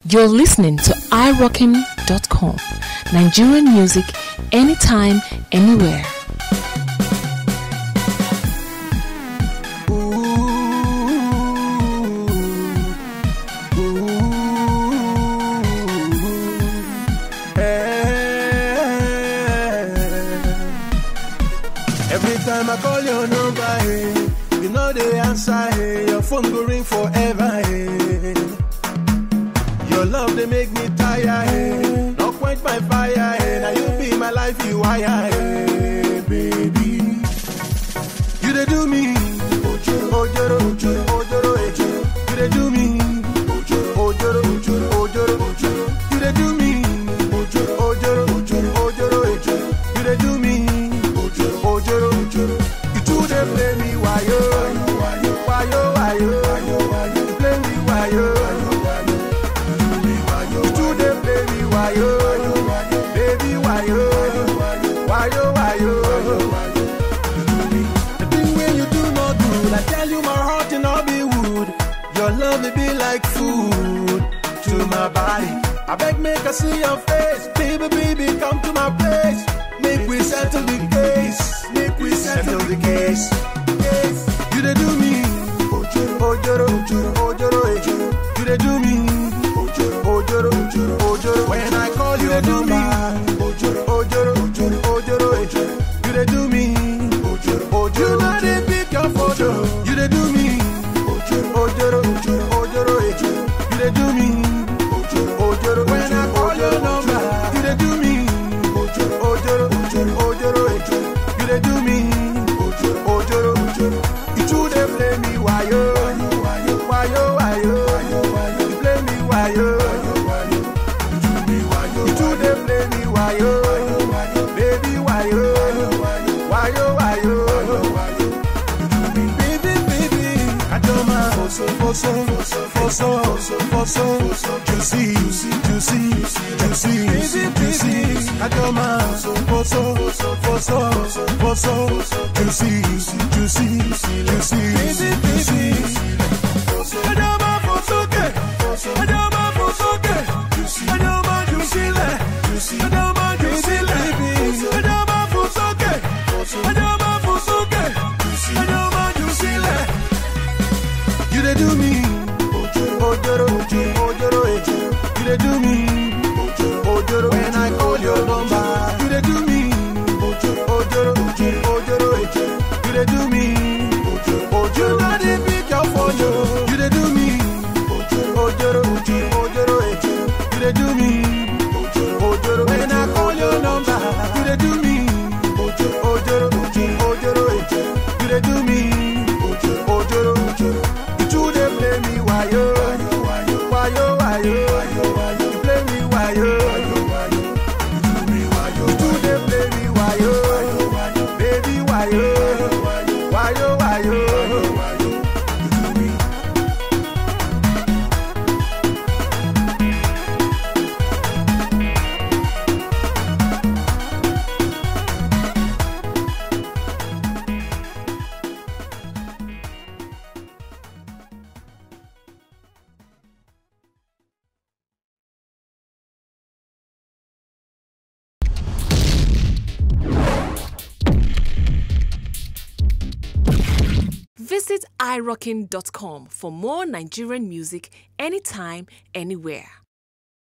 You're listening to iRockin.com. Nigerian music anytime, anywhere. Every time I call your number, hey, you know the answer, hey, your phone go ring forever, hey. Your love they make me tired, hey, not quench my fire, hey, now you be my life, you wire, hey, baby. You they do me, ojoro, ojoro, ojoro, ojoro, ojoro. You they do me, ojoro, ojoro, ojoro, ojoro, ojoro. You they do me, ojoro, ojoro, ojoro, ojoro, ojoro. You they do me, ojoro, ojoro, ojoro. You two they play me wayo, wayo, wayo, wayo. You play me wayo, you two they play me wayo, baby wayo, wayo, wayo. The thing when you do not do, I tell you my heart and all be wood. Your love it be like food to my body. I beg make I see your face, baby, baby, come to my place. Make we settle the case, make we settle the case. Yes. You they do me, ojoro, ojoro, ojoro, ojoro, ojoro. You they do me, ojoro, ojoro, ojoro, ojoro. When I call you, they do me, ojoro, ojoro, ojoro, ojoro, ojoro. You they do me, ojoro, ojoro. You know they pick your photo. You they do me, ojoro, ojoro, ojoro, ojoro, ojoro. You they do me, ojoro, ojoro. When I call your number, you they do me, ojoro, ojoro, ojoro, ojoro, ojoro. You they do me, ojoro, ojoro, ojoro. You two they play me wayo, wayo, wayo, wayo. You play me wayo, you two they play me wayo, baby wayo, wayo, wayo. Baby, baby, Adoma, foso, foso, foso, foso, juicy, juicy, juicy, baby, baby, Adoma, foso, foso, foso, juicy, juicy, juicy, baby, baby. Adoma, foso, que, Adoma, foso, que, Adoma, juicy, le, Adoma, juicy, le, Adoma, foso, que, Adoma, foso, que, Adoma, juicy, le. You they do me, ojoro, ojoro, ojoro, ojoro. You they do me, ojoro, ojoro. When I call your number, you they do me, ojoro, ojoro, ojoro, ojoro, ojoro. You they do me, ojoro, ojoro. You know they pick your phone, yo. You they do me, ojoro, ojoro, ojoro, ojoro, ojoro. You they do me, ojoro, ojoro. When I call your number, you they do me, ojoro, ojoro, ojoro, ojoro, ojoro. You they do me, ojoro, ojoro, ojoro. You two they play me wayo, wayo, wayo. You play me wayo, you two they play me wayo, baby wayo, wayo, wayo. Visit iRockin.com for more Nigerian music anytime, anywhere.